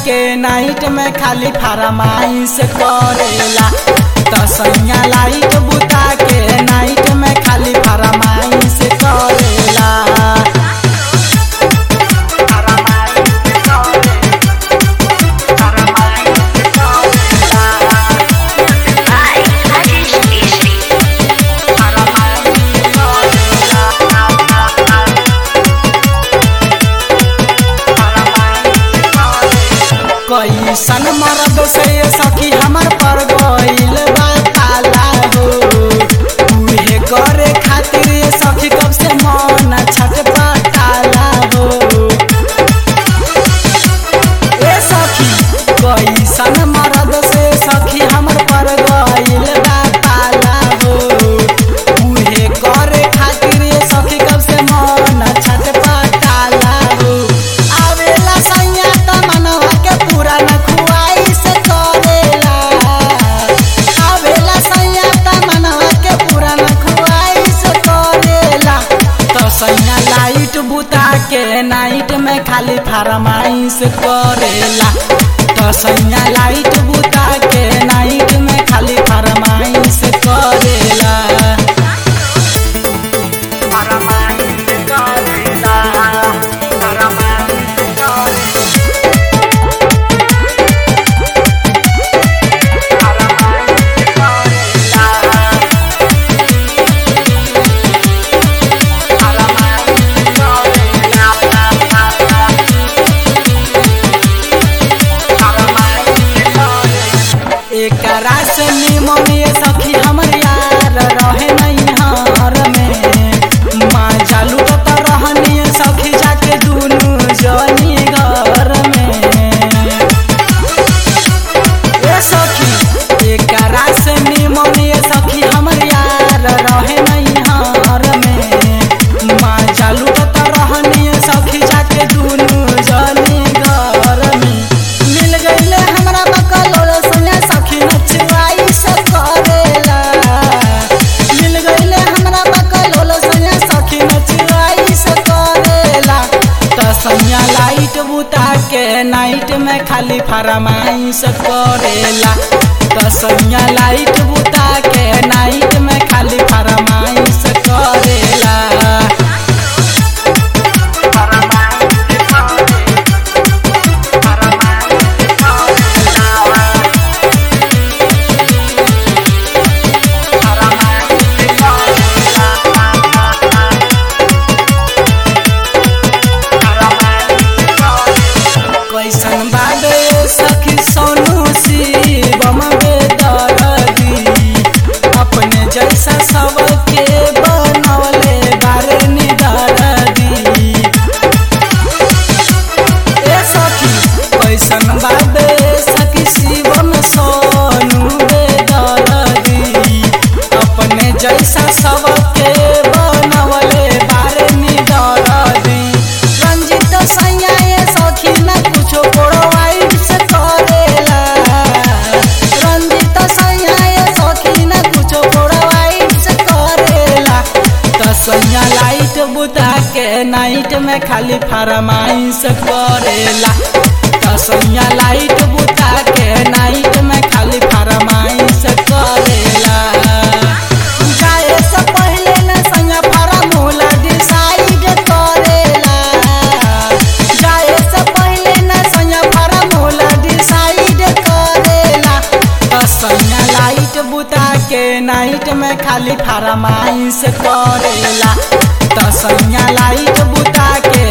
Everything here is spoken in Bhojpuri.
के नाइट में खाली फरमाइश करेला तसैया लाइट बुता के नाइट में खाली फरमाइश करेला Hi, Rajesh Keshri. कैसन मरद से सखी हमर पर गइल बा पाला हो उहे करे खातिर ये सखी कब से मन छटपटाला हो ए सखी कैसन मरद से सखी हमर पर गइल बा पाला हो उहे करे खातिर ये सखी कब से मन छटपटाला हो आवेला सैया त मनवा के पूरा न खुआइस करेला आवेला सैया त मनवा के पूरा न खुआइस करेला तो सैया लाइट बुता के नाइट में खाली फरमाइश करेला तो सैया लाइट बुता के नाइट में खाली फरमाइश करेला फरमाइश करेला फरमाइश करेला एकरा से निमन ये सखी हमर यार रहे नैहर में माँ जालू तो रहनी सखी जाके दुनू जनी घर में ए सखी एकरा से निमन ये सखी हमर यार रहे नैहर में माँ जालू तो रहनी सखी जाके दुनू जनी घर में मिल गईले हमरा बकलोल सुने सखी नचवाई से करेला मिल गईले हमरा बकलोल सुने सखी नचवाई से करेला त सैया लाइट बुता के नाइट में खाली फरमाइश करेला त सैया लाइट बुता के नाइट में खाली फरमाइश करेला कैसन बाबे सखी सोनू शिवम बेदरदी अपने जैसा सबके बनवले बारे निदरदी ए सखी कैसन बाबे सखी शिवम सोनू बेदरदी अपने जैसा सबके बनवले बारे निदरदी रंजित सैया ये सखी न कुछो प्रोवाइड से करेला रंजित सैया ये सखी न कुछो प्रोवाइड से करेला त सैया लाइट बुता के नाइट में खाली फरमाइश करेला त सैया लाइट बुता के नाइट में खाली फरमाइश करेला जाए से पहले न सैया फरमूला डिसाइड करेला जाए से पहले न सैया फरमूला डिसाइड करेला त सैया लाइट बुता के नाइट में खाली फरमाइश करेला त सैया लाइट बुता के